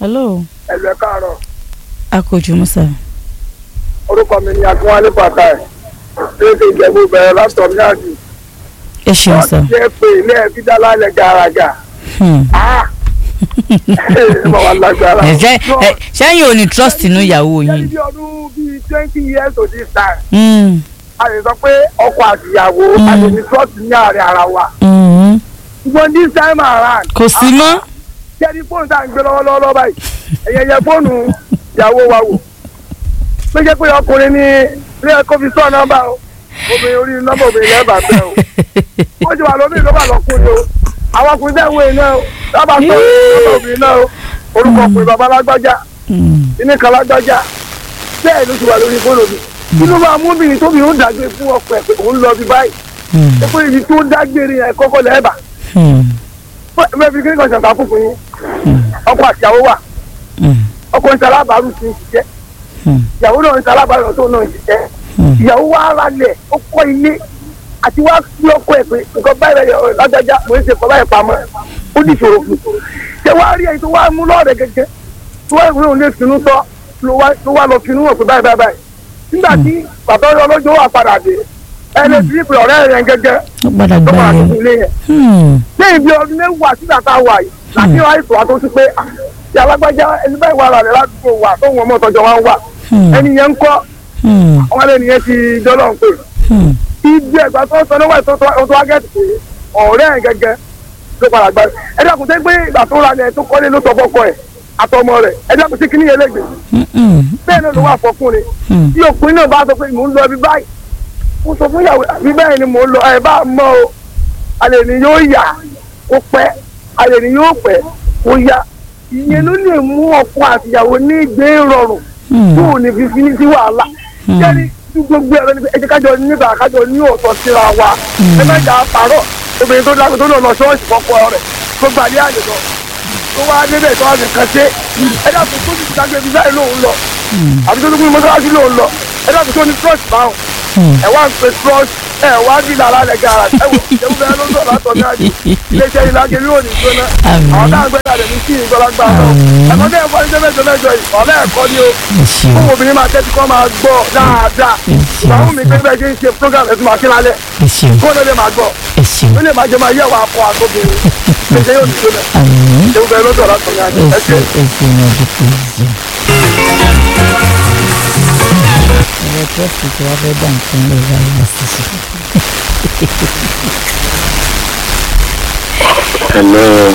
hello ẹ̀lú ẹ̀ káàárọ̀ akojú musa orúkọ mi ni akínwálé pàtà ẹ̀ ṣéèkì ìjẹ̀bú bẹ̀rẹ̀ látọ̀ ní àjì ẹ ṣeun sá wọ́n ti jẹ́ pé ilé ẹbí dá lálẹ́ gàràgà Hmm. ah ẹ máa wà lágbára. ẹ jẹ́ ẹ sẹ́yìn ò ní trust nínú ìyàwó Jẹ́ yín bí ọdún bíi twenty years to this time Hmm. a lè sọ pé ọkọ àtìyàwó a lè ní trust ní àárín ara wa Hmm. ṣùgbọ́n this time around kò sí mọ́ jẹ́ni fóònù tá à ń gbé lọ́wọ́lọ́wọ́ báyìí ẹ̀yẹ yẹ fóònù ìyàwó wa wò pé jẹ́ pé ọkùnrin ní ilé ẹ̀kọ́ fi sọ nọ́mbà o obìnrin orí nọ́mbà obìnrin lẹ́ẹ̀bà bẹ́ẹ̀ o wọ́n ti wà lómi ló bá lọ́kùnrin o àwọn ọkùnrin tẹ̀ ń wé iná o lọ́ba sọ nọ́mbà obìnrin náà o orúkọ ọkùnrin bàbá lágbájá Hmm. ilé kan lágbájá bẹ́ẹ̀ ló ti wà lórí fóònù mi inú bá múbìnrin tóbi ó dàgbé fún ọkọ ẹ̀ pé òun lọ bí báyìí Hmm. ẹ pé ibi tó dágbére yẹn kọ́kọ́ lẹ́ẹ̀bà Hmm. mẹ́fì kí ni kan ṣàǹkà fún fún yín ọkọ àtìyàwó wà Hmm. ọkọ ń ṣalábàárù ti ń ṣiṣẹ́ Hmm. ìyàwó náà ń ṣalábàárù tó náà ń ṣiṣẹ́ Hmm. ìyàwó wa ara lẹ̀ ó kọ́ ilé àti wá sí ọkọ ẹ̀ pé nǹkan báyìí rẹ̀ lágbájá mo ń ṣe kọ́ báyìí pamọ́ ó ní ìṣòro fún un ṣé wàá rí ẹni tó wá mú lọ́ọ̀rẹ́ gẹ́gẹ́ tó wá ìwé òun lè finú tọ́ ló wá ló wá lọ finú hàn pé báyìí báyìí báyìí nígbà tí bàbá ọlọ́jọ́ wà padà dé ẹni tí ìpè ọ̀rẹ́ rẹ̀ gẹ́gẹ́ ó padà tó gbá máa yẹn tó ilé yẹn Hmm. ní ibi ọdún mẹ́wàá sígbà tá a wà yìí láti wá ìtò àtó sí pé ah, ìyá alágbájá ẹni báyìí wà rà rẹ̀ ládùúgbò wà tó wọn mọ̀ tọjọ́ wa ń wà Hmm. ẹni yẹn ń kọ́ Hmm. àwọn ẹni yẹn ti dọ́lọ́ ń pè Hmm. ibi ẹ̀gbà tó sọ níwájú tó tó tó wá gẹ̀ẹ́sì pé ọ̀rẹ́ ẹ̀ gẹ́gẹ́ ló padà gbà ẹ dákun tẹ́ pé ìgbà tó ra ni ẹ̀ tó kọ́lé ló sọ fọ́kọ ẹ̀ àtọmọ rẹ̀ ẹ dákun sí kíní yẹn lẹ́gbẹ̀ẹ́ Hmm. Hmm. bẹ́ẹ̀ náà ló wà fọkùnrin Hmm. tí òpin náà bá sọ pé mò ń lọ ibi báyìí mo sọ fún ìyàwó àbí bẹ́ẹ̀ ni mò ń lọ ẹ̀ bá mọ́ o alẹ́ ni yóò yà kó pẹ́ alẹ́ ni yóò pẹ́ kó yá ìyẹn ló lè mú ọkọ àtìyàwó ní ìgbé rọrùn Hmm. tó ò ní fi fi ní sí wàhálà Hmm. jẹ́ni tí gbogbo ẹ̀rọ ní ẹ jẹ́ kájọ nígbà kájọ ní òótọ́ síra wa ẹ má jà á pààrọ̀ obìnrin tó dágbé tó lọ lọ ṣọ́ọ̀ṣì kọ́kọ́ rẹ̀ tó gbà ní àyè lọ tó wá débẹ̀ tó wá nìkan ṣe ẹ dàpọ̀ tó ti dágbé ibi báyìí lòun lọ àbí tó tó kún mọ́sálásí lòun lọ ẹ dàpọ̀ tó ní trust báwọn Hmm. ẹ wá ń pe trust ẹ wá bí lára rẹ̀ gàrà ẹ wò ìjẹun bẹ́ẹ̀ ló ń sọ̀rọ̀ látọ̀ ní àjò iléeṣẹ́ ìlàjẹ ní òní gbóná Àmín. àwọn táwọn gbẹ́dà rẹ̀ ní kí ìgbọ́lágbá lọ Àmín. ẹ̀kọ́ tẹ́ ẹ̀kọ́ ní mẹ́jọ mẹ́jọ yìí ọ̀lẹ́ ẹ̀kọ́ ni o ẹ ṣeun fún obìnrin máa tẹ́tí kọ́ máa gbọ́ dáadáa ẹ ìgbàhùn mi pé ṣeun bẹ́ẹ̀ ṣe ń ṣe program ẹ̀sùn máa kí lálẹ́ ẹ ṣeun kó ló lè máa gbọ́ ẹ ṣeun ó lè máa jẹ máa yẹ̀wò akọ àtọ́bìnrin ṣe yóò dìde lẹ̀ àmín ṣé bẹ́ẹ̀ ló sọ̀rọ̀ àtọ̀yà ẹ ẹ ṣe. ṣeun ẹ ṣeun ọdún ẹ ṣeun. ọ̀rọ̀ trust tí wàá fẹ́ dà nǹkan lè ra ìwà sísè. Hello.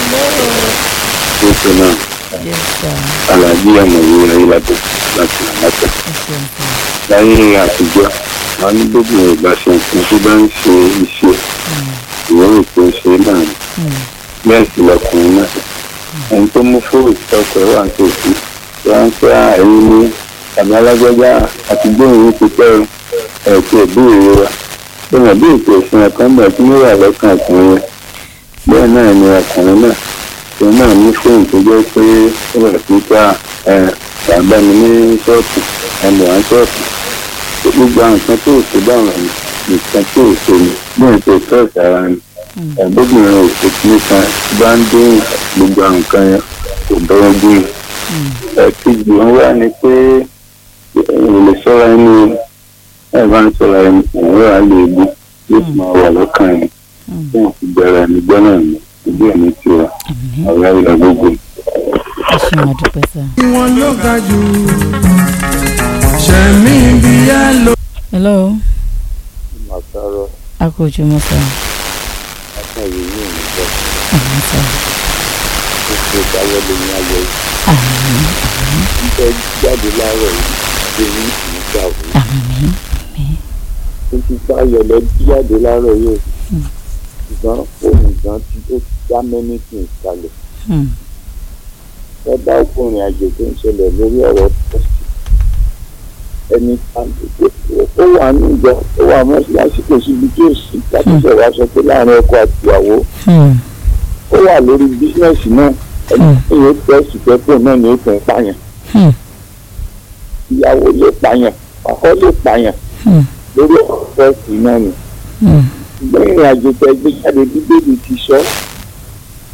Ètò náà, yes sir Àlàjí Àmọ̀wé Ayélabẹ̀ láti Àmọ́tẹ́. ẹ ṣeun sir. Láyé àtijọ́, wọ́n ní gbogbo ìgbà ṣe nǹkan tó bá ń ṣe iṣẹ́. Ìwọ́n rò pé ó ṣe é náà ni. Hmm. Bẹ́ẹ̀ sì lọkùnrin náà. Ẹni tó mú fóònù tọkọ̀ ẹ̀ wà ní tòsí. Wọ́n ń pẹ́ àìní ní bàbá alágbájá àti gbóhùn ti pẹ́ ẹ̀ tí ẹ̀ béèrè wa. Bẹ́ẹ̀ bí ètò ìsìn ẹ̀kan bẹ̀ tí wọ́n wà lọ́kàn ọkùnrin yẹn. Bẹ́ẹ̀ náà ni ọkùnrin náà òun náà ní fóònù tó jẹ́ pé ó bẹ̀rẹ̀ sí ká bàbá mi ní ṣọ́ọ̀tù ẹnu à ń ṣọ́ọ̀tù gbogbo àwọn nǹkan tó ṣe báwọn nǹkan tó ṣe ni bí nǹkan tó ṣe ara ni ẹ̀ẹ́dọ́gbìnrin òkú nìkan bá ń dín gbogbo àwọn nǹkan yẹn kò bẹ́ẹ̀ gbìn ẹ̀ẹ́dẹ́gbì wọn wá ní pé èèyàn lè sọ́ra ẹni ẹ̀ bá ń sọ́ra ẹni òun wà lè gbó yóò sì máa wà lọ́kàn ẹni tí wọ́n fi bẹ̀rẹ̀ ẹni gbọ́ náà ní ìdí ẹ̀mí tiwa ọ̀rẹ́ ìlà gbogbo. ẹ ṣeun ọdún sir. wọn ló ga jù ṣẹ̀mí bí ẹ lò. hello màtàrọ akojú musa látàrí yìí ní bọ́ àmín sir. tó ṣe ìdáwọ́lé ní ayọ̀ àmín ìfẹ́ jáde láàárọ̀ yìí ṣe ní ìgbà wo àmín tó ti bá yọlẹ jáde láàárọ̀ yìí ṣùgbọ́n fóònù gan tí ó já mẹ́nìtì kalẹ̀ Hmm. ẹ bá ọkùnrin àjò tó ń ṣẹlẹ̀ lórí ọ̀rọ̀ pọ́sì ẹni ó wà ní ìjọ ó wà mọ́ṣáláṣí kò síbi tí ó sì kápẹ́sẹ̀ wá sọ pé láàrin ọkọ àti ìyàwó Hmm. ó wà lórí bísíǹsì náà ẹni tí yóò tẹ̀sí pẹ́pọ̀ náà ni ó tún pààyàn Hmm. ìyàwó lè pààyàn ọkọ lè pààyàn Hmm. lórí ọ̀rọ̀ pọ́sì náà ni Hmm. ṣùgbọ́n ìrìn àjò tẹ gbé jáde bíbélì ti sọ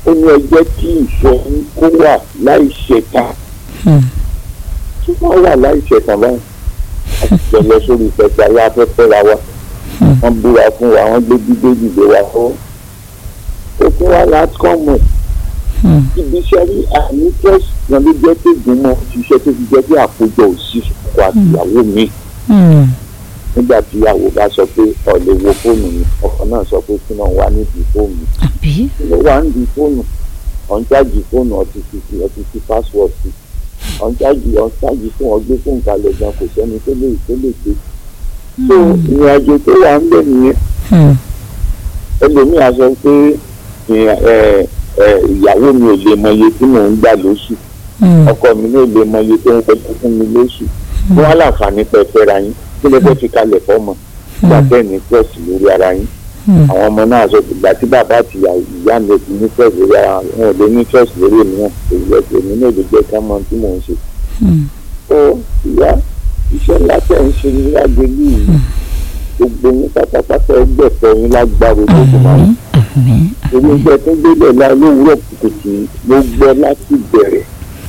ó ní ẹjẹ́ kí ìfẹ́ yín kó wà láì ṣẹ̀tàn Hmm. tí wọ́n wà láì ṣẹ̀tàn báyìí àti jọ lọ sórí ìfẹsẹ̀ aláfẹ́fẹ́ ra wa Hmm. wọ́n búra fún wa wọ́n gbé gbígbé dìde wa fún ó fún wa láti kọ́ mọ̀ Hmm. ibi iṣẹ́ rí àní tẹ́sí kan ló jẹ́ pé gbìmọ̀ ṣiṣẹ́ tó fi jẹ́ pé àkójọ òsì ọkọ àtìyàwó mi Hmm. nígbà tí ìyàwó bá sọ pé ó lè wo fóònù mi ọkọ náà sọ pé kí náà wá nídìí fóònù àbí kí ló wá nídìí fóònù ọ̀njáàjì fóònù ọtí ti fi ọtí ti password sí ọ̀njáàjì ọ̀njáàjì fún ọgbẹ́ fún ìkàlẹ̀ gan kò sẹ́ni tó lè tó lè gbé so ìrìn àjò tó wà ń bẹ̀ nìyẹn Hmm. ẹlòmíì á sọ pé ìyà- ẹ, ẹ, ìyàwó mi ò lè mọ iye tí mò ń gbà lóṣù Hmm. ọkọ mi náà lè mọ iye tó ń pẹ́ fún mi lóṣù wọn á láǹfààní pẹ́ fẹ́ra yín kí lè fẹ́ fi kalẹ̀ fọ́mọ nígbà bẹ́ẹ̀ ní trust lórí ara yín Hmm. àwọn ọmọ náà sọ ìgbà tí bàbá àti ìyá ìyá mi ti ní trust lórí ara wọn wọn ò lè ní trust lórí èmi náà èyí ẹsẹ̀ èmi náà lè jẹ́ ká mọ tí mò ń ṣe. Hmm. ó ìyá iṣẹ́ ńlá tẹ̀ ń ṣe ní lágbèlú yìí gbogbo yín pátápátá ẹgbẹ̀fẹ́ yín lágbára olódùmarè àmín àmín èmi gbẹ tó gbélé la lówùúrọ̀ kùtùkùtù mo gbọ́ láti bẹ̀rẹ̀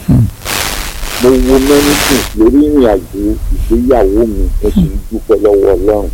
mo wo mẹ́nìtì lórí ìrìn àjò ìgbéyàwó mi mo sì ń dúpẹ́ lọ́wọ́ ọlọ́run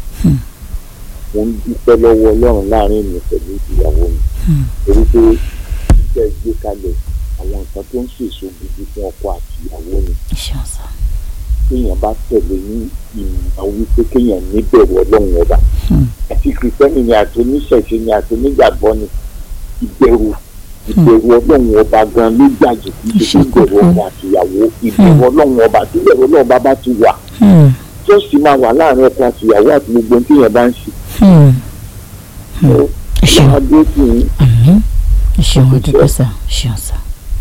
mo ń dúpẹ́ lọ́wọ́ ọlọ́run láàrin mi pẹ̀lú ìyàwó mi Hmm. torí pé iṣẹ́ gbé kalẹ̀ àwọn nǹkan tó ń ṣèso gidi fún ọkọ àti ìyàwó mi ṣeun sá kéèyàn bá tẹ̀lé ní ìmọ̀ wípé kéèyàn níbẹ̀rù ọlọ́run ọba Hmm. àti kìrìsìtẹ́nì ni àti oníṣẹ̀ṣe ni àti onígbàgbọ́ ni ìbẹ̀rù ìbẹ̀rù ọlọ́run ọba gan ló gbàjù kí ṣe Ṣe ìbẹ̀rù kókó. ọkọ àti ìyàwó ìbẹ̀rù ọlọ́run ọba tí ìbẹ̀rù ọlọ́run ọba bá ti wà Hmm. jọ́sì máa wà láàrin ọkọ àti ìyàwó àti gbogbo ohun tí èèyàn bá ń ṣe. Hmm. Ó ẹ ṣeun máa dé sí i àmín ẹ ṣeun àdúgbò sá ṣeun sá.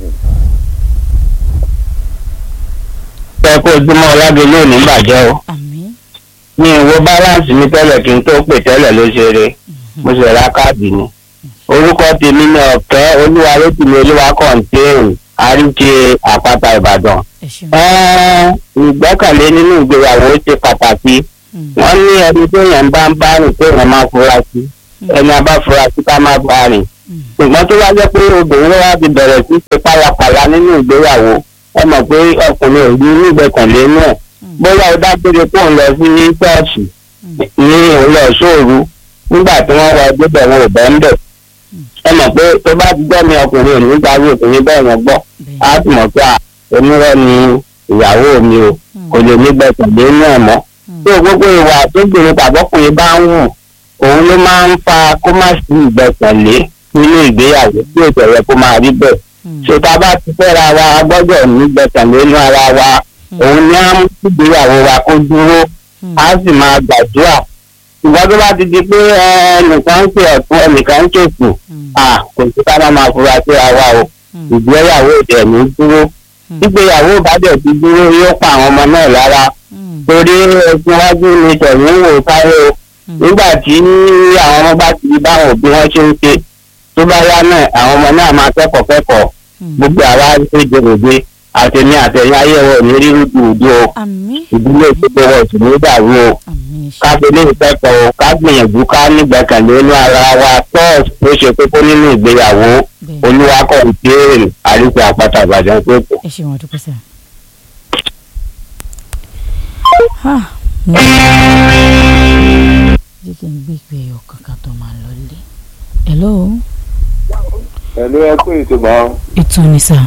ẹ kó ojúmọ́ ọlágbé lónìí bàjẹ́ o àmín ní ìwo báláǹsì mi tẹ́lẹ̀ kí n tó pè tẹ́lẹ̀ ló ṣeré mo sì ra káàdì ni orúkọ tèmi ní ọ̀kẹ́ olúwarétìmí olúwa kọ̀ǹtéèrè àríkè àpáta ìbàdàn. ẹ ṣeun. Ẹ́ẹ́, ìgbẹ́kànlé nínú ìgbéyàwó ṣe pàtàkì Hmm. wọ́n ní ẹni tó yẹn bá ń bá rìn tó yẹn máa fura sí ẹni a bá fura sí ká má bá rìn Hmm. ṣùgbọ́n tó wá jẹ́ pé obìnrin wá ti bẹ̀rẹ̀ sí ṣe pálapàla nínú ìgbéyàwó ẹ mọ̀ pé ọkùnrin ò ní nígbẹ̀kànlé náà bóyá ó dágbére kó ń lọ sí ṣọ́ọ̀ṣì ní òwúrọ̀ sóòru nígbà tí wọ́n wọ débẹ̀ wọn ò bẹ́ ń bẹ̀ ẹ mọ̀ pé tó bá ti gbọ́ mi ọkùnrin ò ní gbàgbé òkùnrin bẹ́ẹ̀ yẹn gbọ́ bẹ́ẹ̀ á sì mọ̀ pé à onírọ́ ni ìyàwó mi o kò lè nígbẹ̀kànlé náà mọ́ tó gbogbo ìwà tó gbèrò tàbọ́kùnrin bá ń wù òun ló máa ń fa kó má sí ìgbẹ́kànlé nínú ìgbéyàwó tí ò tẹ̀yẹ kó máa rí bẹ́ẹ̀ Hmm. ṣé tá a bá ti fẹ́ra wa a gbọ́dọ̀ nígbẹ́kànlé nínú ara wa òun ni á mú kí ìgbéyàwó wa kó dúró Hmm. á sì máa gbàdúrà ṣùgbọ́n tó bá ti di pé ẹnìkan ń pè ọ̀tún ẹnìkan ń ṣètò Hmm. à kò sí ká má máa fura sí ara o Hmm. ìgbéyàwó ìdẹ̀ ní dúró Hmm. ìgbéyàwó bá dẹ̀ ti dúró yóò pa àwọn ọmọ náà lára Hmm. torí ẹsùn wájú ni tẹ̀yìn wò sáré o Hmm. nígbà tí àwọn ọmọ bá ti di báwọn òbí wọn ṣe ń ṣe tó bá yá náà àwọn ọmọ náà máa kẹ́kọ̀ọ́ kẹ́kọ̀ọ́ Hmm. gbogbo àwa ṣe jèrègbè àtẹ̀mí àtẹ̀yìn ayẹwo ní rírú dùdú o àmín ìdílé ìdílé wọ̀ sí ní dàrú o àmín ẹ ká ṣeun. fi lè kẹ́kọ̀ọ́ o ká gbìyànjú ká nígbẹ̀kànlé inú ara wa tọ́ọ̀sì tó ṣe kókó nínú ìgbéyàwó bẹ́ẹ̀ olúwakọ̀ ìbéèrè àríkè àpáta ìbàdàn tó kù. ẹ ṣeun àdúgbò sá. Ah, mo- jẹ́ kí n gbé ìpè ẹ̀yọ̀ kankan tó máa lọ lé. hello ẹ̀lú ẹkú ìtumọ̀ ètò ni sá.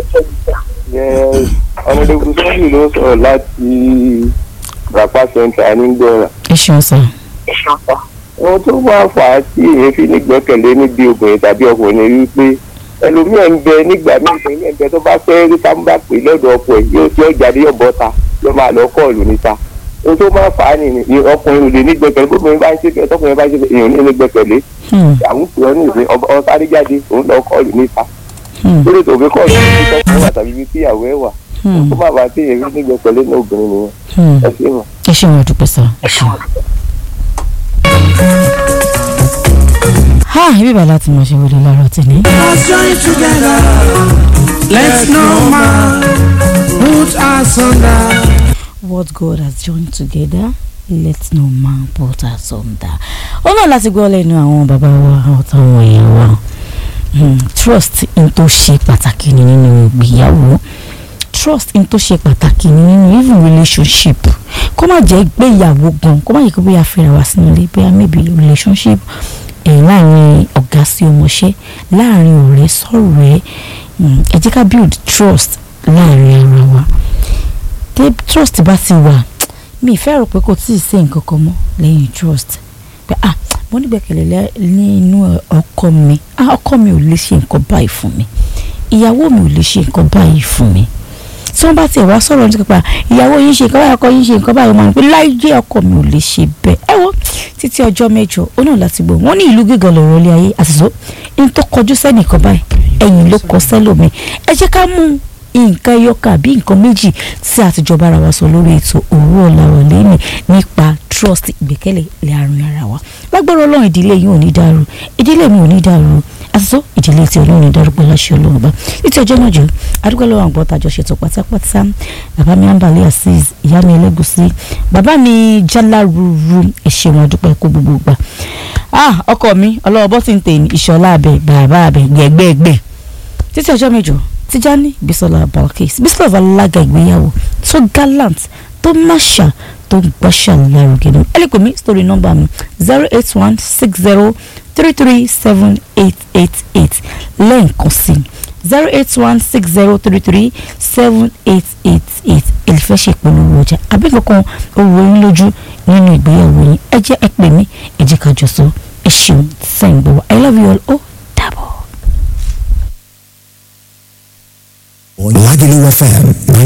ọmọdébù sọ́ọ̀lì ló sọ̀rọ̀ láti rapa central nígbọ̀ràn. ẹ ṣeun sá. ohun tó máa fà á tí èyí fi nígbẹ́kẹ̀lé níbi obìnrin tàbí ọkùnrin ni wípé ẹlòmíẹ̀ ń bẹ nígbà míì ìpínlẹ̀ ń bẹ tó bá fẹ́ rí sáńbà pé lọ́dọ̀ ọkọ ẹ̀ yóò tí ó jáde yọ̀ bọ́ta ló máa lọ kọ́ọ̀lù níta ohun tó máa fà á nìyí ọkùnrin ò lè nígbẹ́kẹ̀lé bóbìnrin bá ń ṣe bẹ́ẹ̀ tọkùnrin bá ń ṣe bẹ́ẹ̀ èèyàn ní nígbẹ́kẹ̀lé Hmm. àwọn ìpìlẹ̀ ní ìwé ọ̀sáré jáde òun lọ kọ́ọ̀lù níta Hmm. lórí ètò òfin kọ́ọ̀lù ní tọkùnrin wà tàbí ibi tí ìyàwó ẹ̀ wà Hmm. tó bá bá tí èyí nígbẹ́kẹ̀lé ní obìnrin nìyẹn Hmm. ẹ ṣe mọ̀. ẹ ṣeun àdúgbò sá. ẹ ṣeun. ha ibi bàlá tí mo ṣe wọlé lọ́rọ̀ tì ní. Let's join together. Let's no man put us under. what God has joined together let no man put asunder. ó náà láti gbọ́ lẹ́nu àwọn bàbá wa àtàwọn èèyàn wa Hmm, trust in tó ṣe pàtàkì ni nínú ìgbéyàwó trust in tó ṣe pàtàkì ni nínú even relationship kó má jẹ́ gbéyàwó gan kó má jẹ́ kó bóyá fẹ́ra wá sínú ilé bóyá maybe relationship ẹ̀ láàrin ọ̀gá sí ọmọṣẹ́ láàrin ọ̀rẹ́ sọ̀rẹ́ Hmm, ẹ jẹ́ ká build trust láàrin ara wa tí trust bá ti wà mi ìfẹ́ rò pé kò tí ì sí nǹkan kan mọ́ lẹ́yìn trust pé ah mo nígbẹ́kẹ̀lé lẹ́- nínú ọkọ mi ah ọkọ mi ò lè ṣe nǹkan báyìí fún mi ìyàwó mi ò lè ṣe nǹkan báyìí fún mi tí wọ́n bá tiẹ̀ wá sọ̀rọ̀ nípa ìyàwó yín ṣe nǹkan báyìí ọkọ yín ṣe nǹkan báyìí wọ́n máa ń pè láyé ọkọ mi ò lè ṣe bẹ́ẹ̀ ẹ wo títí ọjọ́ mẹ́jọ ó náà láti gbọ́ wọ́n ní ìlú gígan lọ̀rọ̀ ilé ayé àtìsó ní tó kọjú sẹ́nìkan báyìí ẹ̀yìn ló kọ sẹ́lòmí ẹ jẹ́ ká mú nǹkan ẹyọkà bí nǹkan méjì tí àtijọ́ bára wa sọ lórí ètò òwú ọ̀làwọ̀ lẹ́nì nípa trust ìgbẹ́kẹ̀lé láàrin ara wa lágbára ọlọ́run ìdílé yìí ò ní dàrú ìdílé mi ò ní dàrú àtúntò ìdílé tí ọlọ́run ní dárúkọ láṣẹ ọlọ́run bá títí ọjọ́ náà jù adúgbò lọ́wọ́ àgbọ̀ tàjọ ṣètò pátápátá bàbá mi àǹbálẹ̀ azeez ìyá mi ẹlẹ́gùsí bàbá mi jálárúurú ẹ̀ṣẹ̀ wọn dúpẹ́ kó gbogbo gbà ah ọkọ mi ọlọ́wọ́ bọ́ sí ń tè ní ìṣọ̀lá abẹ bàbá abẹ gbẹ̀gbẹ̀gbẹ̀ títí ọjọ́ mẹ́jọ Tijani Bisola Balkis Bisola alága ìgbéyàwó tó gallant tó máṣà tó gbọ́ṣà lárugẹ ní ẹlẹ́kùn mi story number mi zero eight one six zero three three seven eight eight eight lẹ́ẹ̀kan sí zero eight one six zero three three seven eight eight eight èlìfẹ́ ṣe ìpolówó ọjà àbí kankan owó yín lójú nínú ìgbéyàwó yín ẹ jẹ́ ẹ pè mí ẹ jẹ́ ká jọ sọ ẹ ṣeun sẹ́yìn gbọ́ I love you all ó dàbọ̀. Lagelu FM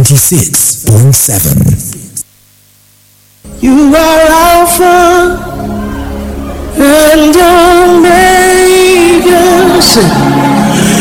96.7. You are Alpha and Omega.